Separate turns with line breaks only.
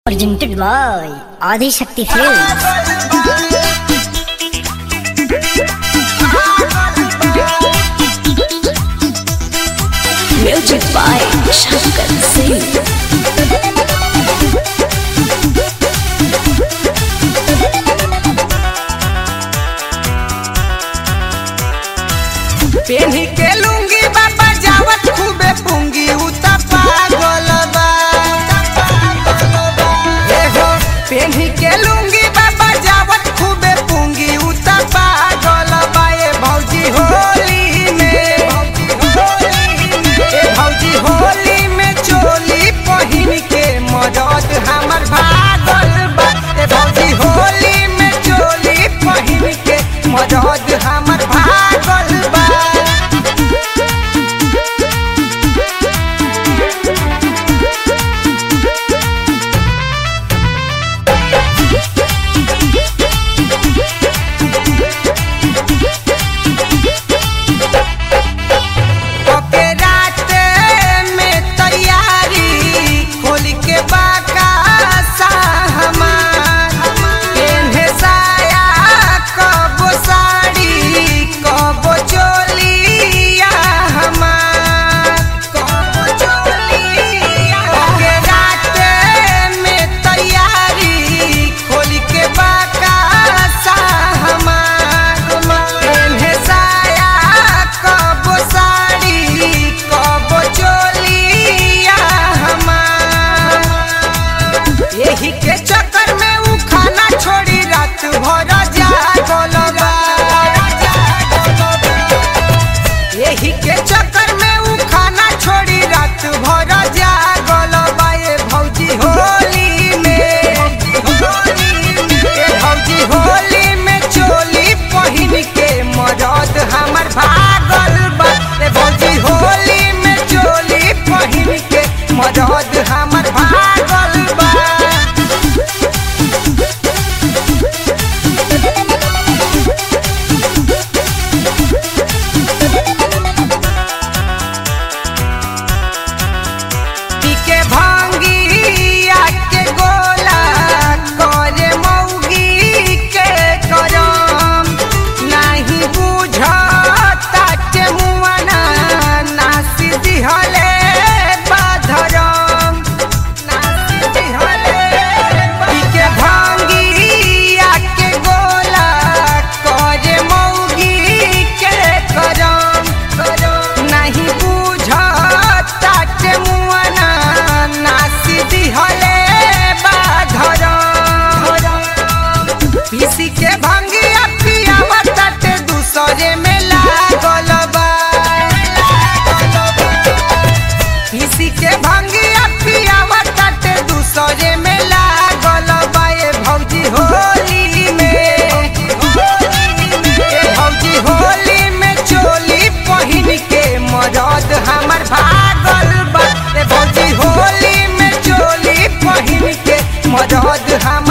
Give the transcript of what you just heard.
presented by Adi Shakti Films.
Music by Shankar Singh.
पेन्ही के लुंगी बाबा जावत खूबे पुंगी उ त पागल बा ए हो पेन्ही के लुंगी बाबा जावत खूबे पुंगी उ त पागल बा ए भौजी होली में ए भौजी होली में चोली पहिन के मदद हमर भागल बा ए भौजी होली में चोली पहिन के मदद हमर भागल बा ओके रात में तैयारी खोल के बाका सा हमार पेन्हे साया कब साड़ी कब चोलिया हमार कब चोलिया ओके रात में तैयारी खोल के बाका सा हमार पेन्हे साया कब साड़ी कब चोलिया हमार यही के चक्कर में उ खाना छोड़ी रात भर जागल बा यही के चक्कर में उ खाना छोड़ी रात भर जागल बा ए भौजी होली में ए भौजी होली में चोली पहिन के मरद हमर भागल बा ए भौजी होली में चोली पहिन के मरद हमर भागल बा पीके भांगिया के गोला करे मौगी के करम नाही बुझता के मुआना नासी दिहले बाधरम नासी दिहले पीके भांगिया के गोला करे मौगी के करम नहीं बुझता के मुआना नासी दिहले बाधरम पीसी के भंगिया पियावा ताटे दूसरे में लागल बा पीसी के भंगिया पियावा ताटे दूसरे में लागल बा ए भौजी होली में ए भौजी होली में चोली पहिन के मरद हमर भागल बा ए भौजी होली में चोली पहिन के मरद हम